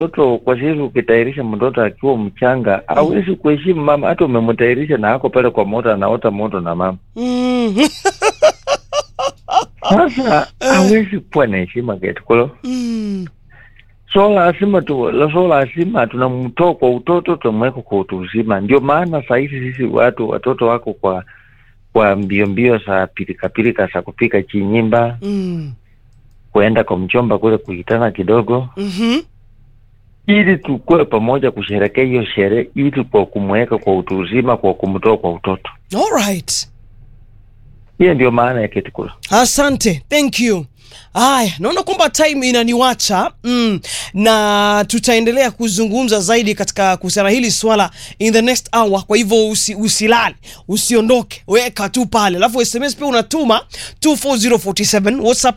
mtoto kwa sisi, ukitayarisha mtoto akiwa mchanga hawezi kuheshimu mama, hata umemtayarisha na ako pale kwa moto anaota moto na mama, Mm. sasa hawezi kuwa na heshima ketukulo Mm. so lazima tu so lazima tunamtoa kwa utoto tunamweka kwa utu uzima. Ndio maana sahizi sisi watu watoto wako kwa kwa mbio mbio za pilikapilika za kupika chinyimba, Mm. kuenda kwa mchomba kule kuitana kidogo, Mhm. ili tukue pamoja kusherekea hiyo sherehe, ili kwa kumweka kwa utu uzima, kwa kumtoa kwa utoto. All right. Hiyo ndio maana ya ketukula. Asante, thank you. Haya, naona kwamba time inaniwacha mm, na tutaendelea kuzungumza zaidi katika kuhusiana hili swala in the next hour. Kwa hivyo usi, usilale, usiondoke, weka tu pale, alafu SMS pia unatuma 24047 WhatsApp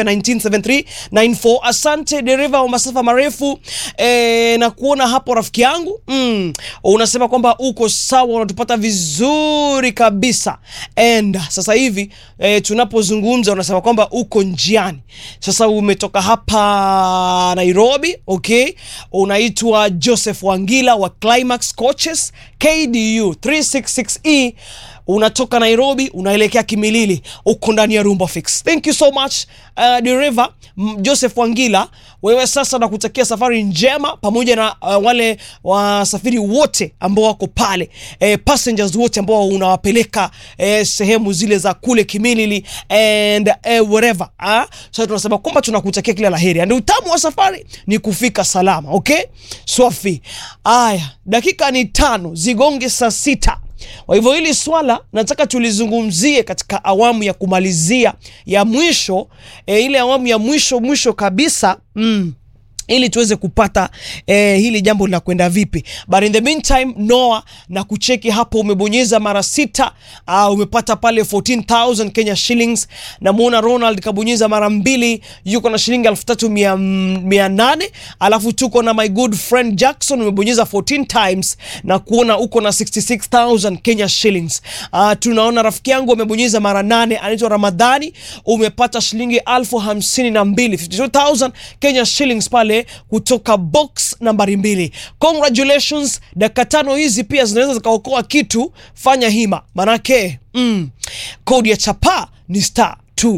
07197394. Asante dereva wa masafa marefu eh, na kuona hapo rafiki yangu mm, unasema kwamba uko sawa, unatupata vizuri kabisa and sasa hivi eh, tunapozungumza unasema kwamba uko njiani sasa umetoka hapa Nairobi okay unaitwa Joseph Wangila wa Climax Coaches KDU 366E unatoka Nairobi unaelekea Kimilili uko ndani ya Rumba Fix thank you so much uh, dereva m- Joseph Wangila wewe sasa nakutakia safari njema pamoja na uh, wale wasafiri wote ambao wako pale eh, passengers wote ambao unawapeleka eh, sehemu zile za kule Kimilili and eh, wherever ah? So tunasema kwamba tunakutakia kila laheri and utamu wa safari ni kufika salama okay swafi aya dakika ni tano zigonge saa sita kwa hivyo hili swala nataka tulizungumzie katika awamu ya kumalizia ya mwisho e, ile awamu ya mwisho mwisho kabisa mm ili tuweze kupata eh, hili jambo linakwenda vipi but in the meantime Noah na kucheki hapo umebonyeza mara sita uh, umepata pale 14000 Kenya shillings namuona Ronald kabonyeza mara mbili yuko na shilingi elfu tatu mia, mia nane alafu tuko na my good friend Jackson umebonyeza 14 times na kuona uko na 66000 Kenya shillings uh, tunaona rafiki yangu amebonyeza mara nane anaitwa Ramadhani umepata shilingi elfu hamsini na mbili 52000 Kenya shillings pale kutoka box nambari mbili congratulations dakika tano hizi pia zinaweza zikaokoa kitu fanya hima manake mm, kodi ya chapa ni star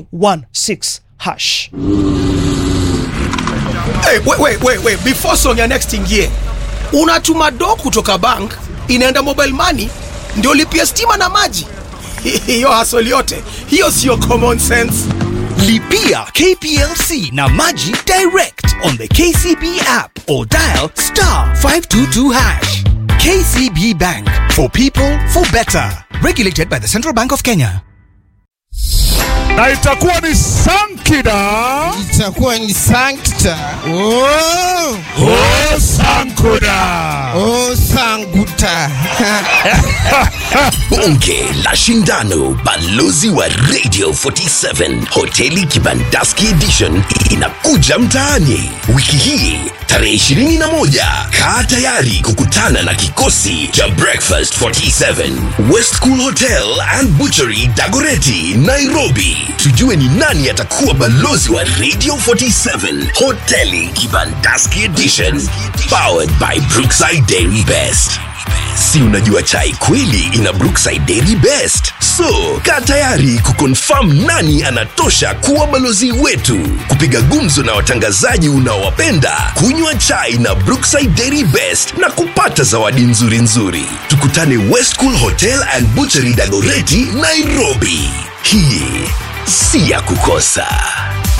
216 hash Hey, wait, wait, wait, wait. Before song ya next ingie, unatuma do kutoka bank inaenda mobile money ndio lipia stima na maji. Hiyo hasoli yote hiyo sio common sense. Lipia KPLC na Maji direct on the KCB app or dial star 522 hash. KCB Bank for people for better. Regulated by the Central Bank of Kenya. na itakuwa ni Sankida itakuwa ni sankta oh, o Sankuda. oh, sanguta Bonge la Shindano, balozi wa Radio 47, hoteli Kibandaski Edition inakuja mtaani wiki hii tarehe 21. Kaa tayari kukutana na kikosi cha Breakfast 47 West Cool Hotel and Butchery Dagoreti, Nairobi. Tujue ni nani atakuwa balozi wa Radio 47 hoteli Kibandaski Edition, powered by Brookside Dairy Best. Si unajua chai kweli ina Brookside Dairy Best. So, kaa tayari kukonfirm nani anatosha kuwa balozi wetu, kupiga gumzo na watangazaji unaowapenda, kunywa chai na Brookside Dairy Best na kupata zawadi nzuri nzuri. Tukutane West Cool Hotel and Butchery Dagoreti, Nairobi. Hii si ya kukosa.